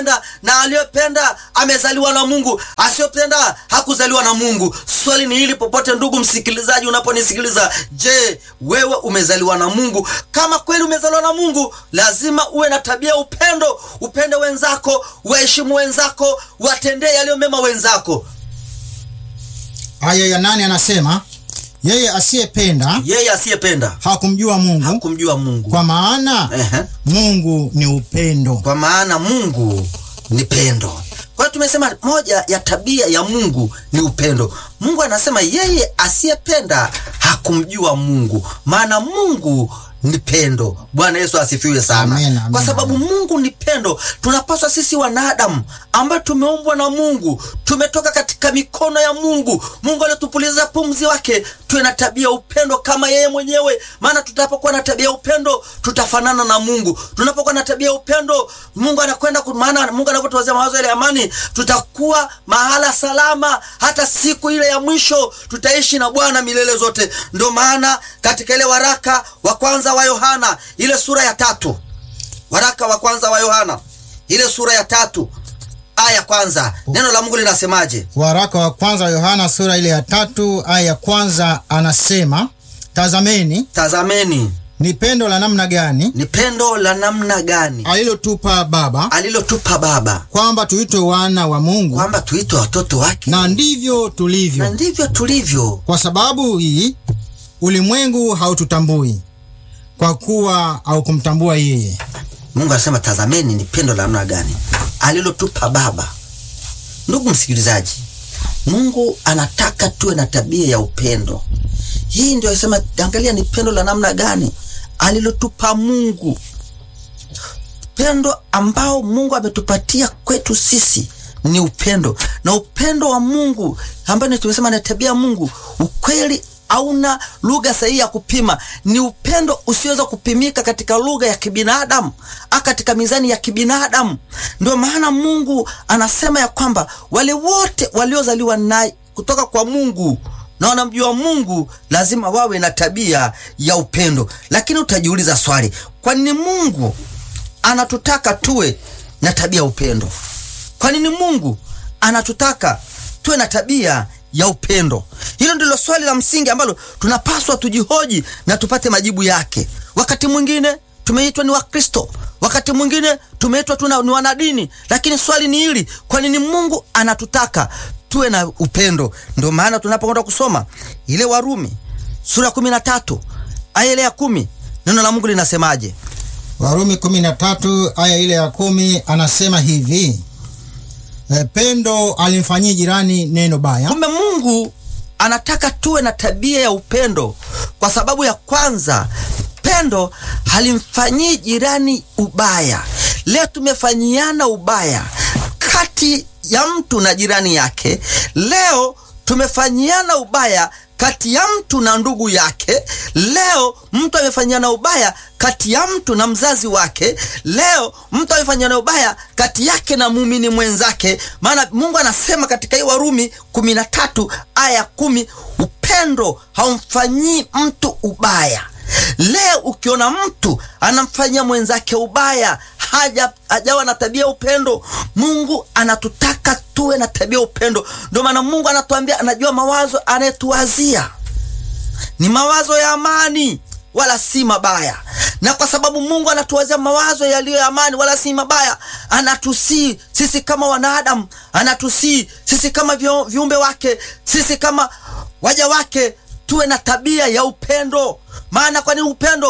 na aliyopenda amezaliwa na Mungu, asiyopenda hakuzaliwa na Mungu. Swali ni hili, popote ndugu msikilizaji, unaponisikiliza, je, wewe umezaliwa na Mungu? Kama kweli umezaliwa na Mungu, lazima uwe na tabia upendo, upende wenzako, waheshimu wenzako, watendee yaliyo mema wenzako. Aya ya nane anasema yeye asiyependa Yeye asiyependa hakumjua Mungu, kumjua Mungu, kwa maana Ehe. Mungu ni upendo. kwa maana Mungu ni pendo. Kwa hiyo tumesema moja ya tabia ya Mungu ni upendo. Mungu anasema yeye asiyependa hakumjua Mungu, maana Mungu ni pendo. Bwana Yesu asifiwe sana. Amen, amen, kwa sababu Mungu ni pendo, tunapaswa sisi wanadamu ambayo tumeumbwa na Mungu, tumetoka katika mikono ya Mungu, Mungu aliyotupuliza pumzi wake, tuwe na tabia ya upendo kama yeye mwenyewe. Maana tutapokuwa na tabia ya upendo, tutafanana na Mungu. Tunapokuwa na tabia ya upendo, Mungu anakwenda ku- maana Mungu anapotuwazia mawazo yale ya amani, tutakuwa mahala salama, hata siku ile ya mwisho tutaishi na Bwana milele zote. Ndio maana katika ile waraka wa kwanza wa Yohana ile sura ya tatu waraka wa kwanza wa Yohana ile sura ya tatu aya ya kwanza neno la Mungu linasemaje? Waraka wa kwanza wa Yohana sura ile ya tatu aya ya kwanza anasema, tazameni Tazameni ni pendo la namna gani ni pendo la namna gani alilotupa Baba alilotupa Baba kwamba tuitwe wana wa Mungu, kwamba tuitwe watoto wake, na ndivyo na tulivyo. ndivyo tulivyo. Kwa sababu hii ulimwengu haututambui kwa kuwa haukumtambua yeye. Mungu anasema tazameni ni pendo la namna gani alilotupa Baba. Ndugu msikilizaji, Mungu anataka tuwe na tabia ya upendo. Hii ndio anasema, angalia ni pendo la namna gani alilotupa Mungu, pendo ambao Mungu ametupatia kwetu sisi ni upendo, na upendo wa Mungu ambayo tumesema na tabia ya Mungu, ukweli hauna lugha sahihi ya kupima. Ni upendo usioweza kupimika katika lugha ya kibinadamu au katika mizani ya kibinadamu. Ndio maana Mungu anasema ya kwamba wale wote waliozaliwa naye kutoka kwa Mungu na wanamjua Mungu lazima wawe na tabia ya upendo. Lakini utajiuliza swali, kwa nini Mungu anatutaka tuwe na tabia ya upendo? Kwa nini Mungu anatutaka tuwe na tabia ya upendo? Hilo ndilo swali la msingi ambalo tunapaswa tujihoji na tupate majibu yake. Wakati mwingine tumeitwa ni Wakristo, wakati mwingine tumeitwa tu ni wanadini, lakini swali ni hili, kwa nini Mungu anatutaka tuwe na upendo? Ndio maana tunapokwenda kusoma ile Warumi sura ya kumi na tatu aya ile ya kumi neno la Mungu linasemaje? Warumi 13 aya ile ya kumi anasema hivi e, pendo alimfanyia jirani neno baya Kumbe Mungu anataka tuwe na tabia ya upendo, kwa sababu ya kwanza, pendo halimfanyii jirani ubaya. Leo tumefanyiana ubaya kati ya mtu na jirani yake. Leo tumefanyiana ubaya kati ya mtu na ndugu yake. Leo mtu amefanyiana ubaya kati ya mtu na mzazi wake. Leo mtu amefanyiana ubaya kati yake na muumini mwenzake. Maana Mungu anasema katika hii Warumi kumi na tatu aya kumi upendo haumfanyii mtu ubaya. Leo ukiona mtu anamfanyia mwenzake ubaya, haja hajawa na tabia ya upendo. Mungu anatutaka tuwe na tabia ya upendo. Ndio maana Mungu anatuambia, anajua mawazo anayetuwazia ni mawazo ya amani wala si mabaya. Na kwa sababu Mungu anatuwazia mawazo yaliyo ya amani wala si mabaya, anatusii sisi kama wanadamu, anatusii sisi kama vio- viumbe wake, sisi kama waja wake tuwe na tabia ya upendo. Maana kwani upendo